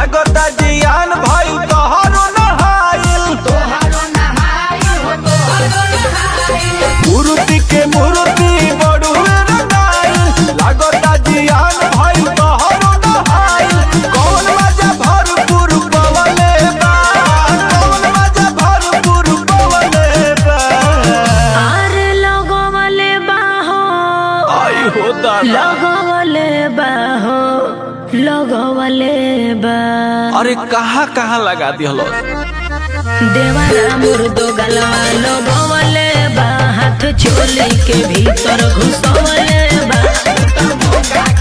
लागता जियान भइल तोहरो नहाइल मूर्ति के मूर्ति बड़ुए रंगाइल लागता जियान भइल तोहरो नहाइल कौन मजा भरपूर पवले बा कौन मजा भरपूर पवले बा आरे लगवले बाहो आई हो दादा लगवले बाहो लगवले बा अरे कहाँ कहाँ लगा दिहलो देवारा मुर्दो गलवा लगवले बा हाथ चोली के भीतर घुसवले बा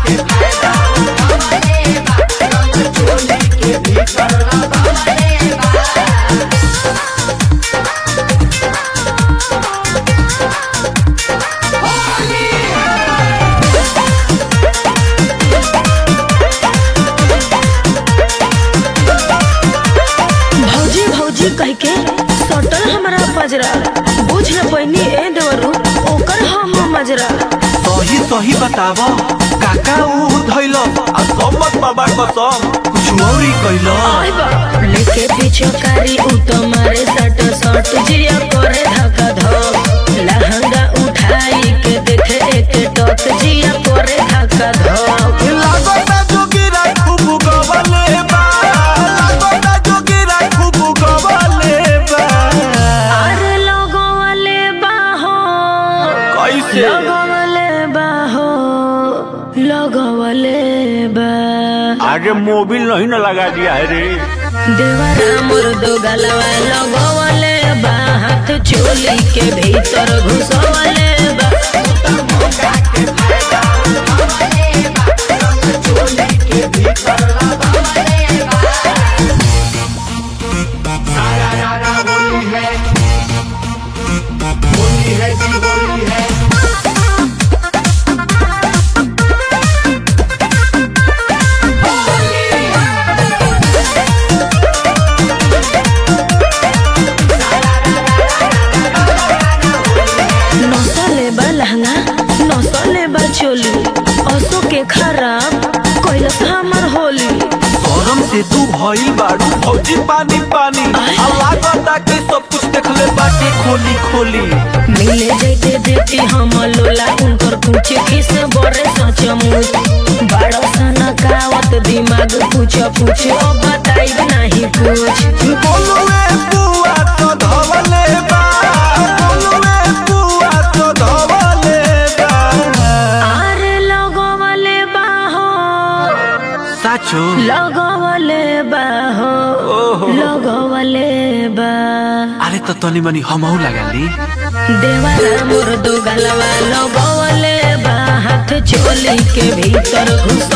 भौजी भौजी कह के सटल हमरा पजरा बुझ न पैनी ए देवरू ओकर हम मजरा सही सही बताव काका ऊ धैल आ सम्मत बाबा कसम कुछ औरी कैल आय बा लेके पीछे कारी उ तो मारे सट सट जिया करे धक्का धक लहंगा उठाई के देखे एक टक जिया करे धक्का धक लागता जोगिरा खूब गवले बा लागता जोगिरा खूब गवले बा अरे लगवले बाहो कैसे लगवले बाहो लगवले बा आगे मोबिल नहीं ना लगा दिया है रे देवरा मुर्दो गलवा लगवले बा हाथ चोली के भीतर घुसवले बा नसले बा लहंगा नसले बा चोली असो के खराब कैलस हमर होली गरम से तू भइल बाड़ू फौजी पानी पानी आ लागता कि सब कुछ देखले बाटे खोली खोली मिले जैते बेटी हम लोला उनकर पूछ किस बड़े सचमुच बड़ो सन कावत दिमाग पूछ पूछ ओ बताई नहीं कुछ बोलुए बुआ तो धवले बा बोलुए बुआ तो धवले बा आरे लगवले बाहो साचो लगवले बाहो ओहो। लगवले बा अरे तो तनी मनी हमहू लगा ली देवारा मुर्दो गलवा लगवले बा हाथ चोली के भीतर घुस